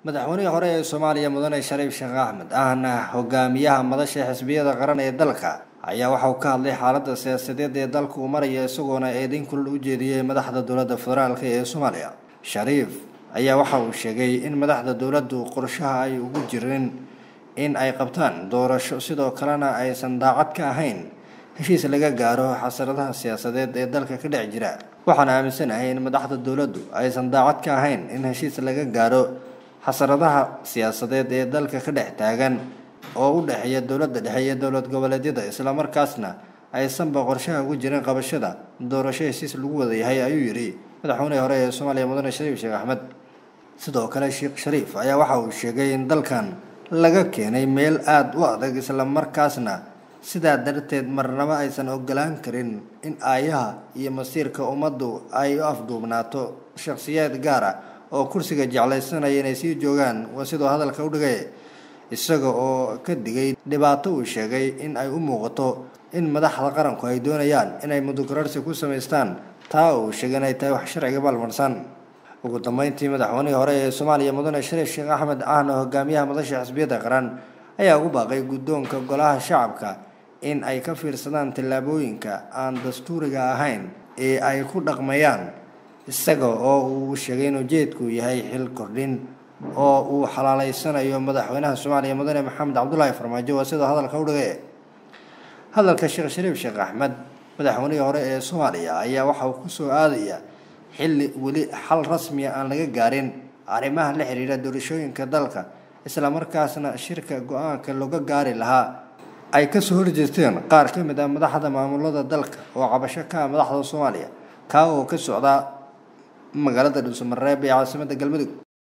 madaxweynihii hore ee soomaaliya mudane shariif sheekh axmed ahna hogaamiyaha madasha xisbiyada qaran ee dalka ayaa waxa uu ka hadlay xaaladda siyaasadeed ee dalka uu maraya isagoona eedeyn kulal u jeediyey madaxda dowladda federaalk ee soomaaliya shariif ayaa waxa uu sheegay in madaxda dowladdu qorshaha ay ugu jirin in ay qabtaan doorasho sidoo kalena aysan daacad ka ahayn heshiis laga gaaro xasaradaha siyaasadeed ee dalka ka dhex jira waxaana aaminsanahay in madaxda dowladdu aysan daacad ka ahayn in heshiis laga gaaro xasaradaha siyaasadeed ee dalka ka dhex taagan oo u dhexeeya dowladda dhexe iyo dowlad goboleedyada islamarkaasna aysanba qorshaha ugu jirin qabashada doorasho heshiis lagu wada yahay ayuu yidhi madaxweynihii hore ee soomaaliya mudane shariif sheekh axmed sidoo kale sheekh shariif ayaa waxa uu sheegay in dalkan laga keenay meel aada u adag islamarkaasna sidaa darteed marnaba aysan ogolaan karin in aayaha iyo masiirka ummaddu ay u afduubnaato shakhsiyaad gaar ah oo kursiga jeclaysanaya inay sii joogaan waa sidoo hadalka u dhigay isaga oo ka digay dhibaato uu sheegay in ay u muuqato in madaxda qaranku ay doonayaan inay mudukararsi ku samaystaan taa uu sheegay inay tahay wax sharciga balmarsan ugu dambeyntii madaxweynihii hore ee soomaaliya mudane shariif sheekh axmed ahna hogaamiyaha madasha xisbiyadda qaran ayaa ugu baaqay guddoonka golaha shacabka in ay ka fiirsadaan tallaabooyinka aan dastuuriga ahayn ee ay ku dhaqmayaan isaga oo uu sheegay in ujeedku yahay xil kordhin oo uu xalaaleysanayo madaxweynaha soomaaliya mudane maxamed cabdulaahi farmaajo waa sidoo hadalka u dhigay hadalka sheekh shariif sheekh axmed madaxweynihii hore ee soomaaliya ayaa waxa uu kusoo aadaya xilli weli xal rasmiya aan laga gaarin arrimaha la xiriira doorashooyinka dalka islamarkaasna shirka go-aanka looga gaari lahaa ay kasoo horjeesteen qaar ka mid ah madaxda maamulada dalka oo cabasho ka ah madaxda soomaaliya kaa oo ka socda magaalada dhuusamareeb ee caasimadda galmudug